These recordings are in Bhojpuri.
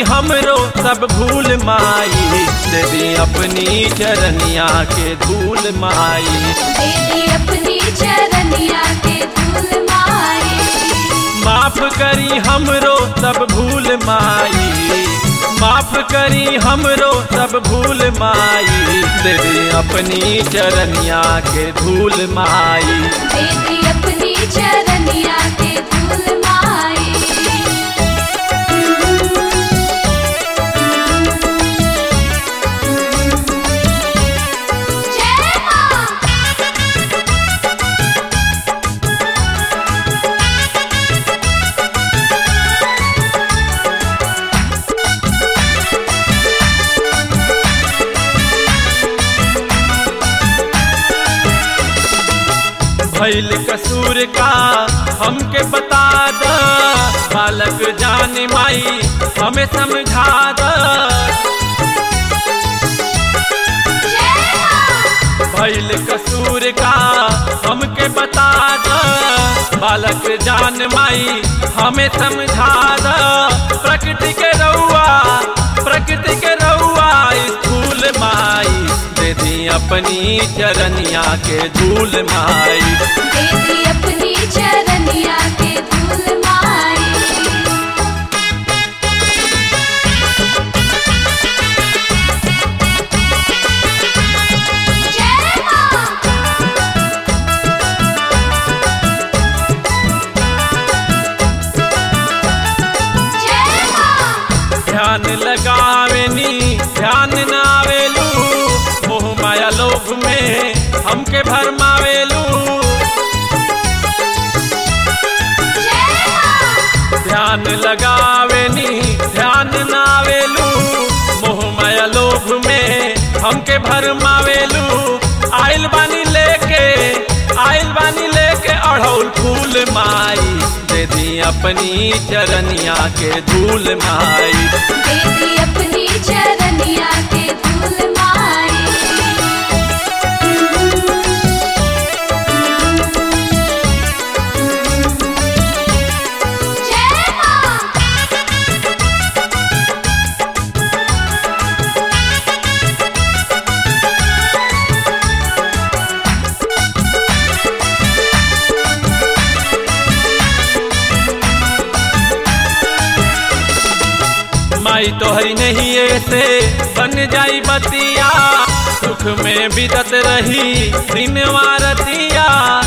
हमरो सब भूल माई दे दी अपनी चरनिया के धूल माई दीदी अपनी चरनिया के धूल माई माफ करी हमरो सब भूल माई माफ करी हमरो सब भूल माई दे दी अपनी चरनिया के धूल माई दीदी अपनी चरनिया के धूल माई जय मां भैल कसूर का हमके बता द बालक जान माई हमें समझा द जय मां भैल कसूर का हमके बता द बालक जान माई हमें समझा द प्रकृति के रउआ प्रकृति के रउआ स्कूल माई दे दी अपनी चरनिया के धूल माई दीदी अपनी चरनिया के धूल माई जय मां जय मां ध्यान लगावेनी ध्यान ना आवेलू मोह माया लोभ में हमके भरमावेलू जय मां ध्यान लगावेनी ध्यान ना आवेलू मोह माया लोभ में हमके भरमावेलू आइल बानी लेके आइल बानी लेके अढ़ौल फूल माई दे दी अपनी चरनिया के धूल माई दीदी अपनी चरनिया के धूल माई जय मां माई तोहरी नहीं ऐसे बन जाई बतिया सुख में बिदत रही दिन वारतिया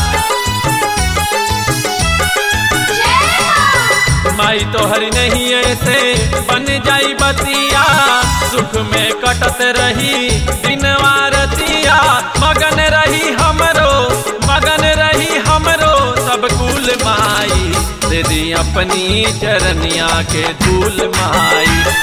जय मां माई तोहरी नहीं ऐसे बन जाई बतिया सुख में कटत रही दिन वारतिया मगन रही हमरो मगन रही हमरो सब कुल माई दे दी अपनी चरनिया के धूल माई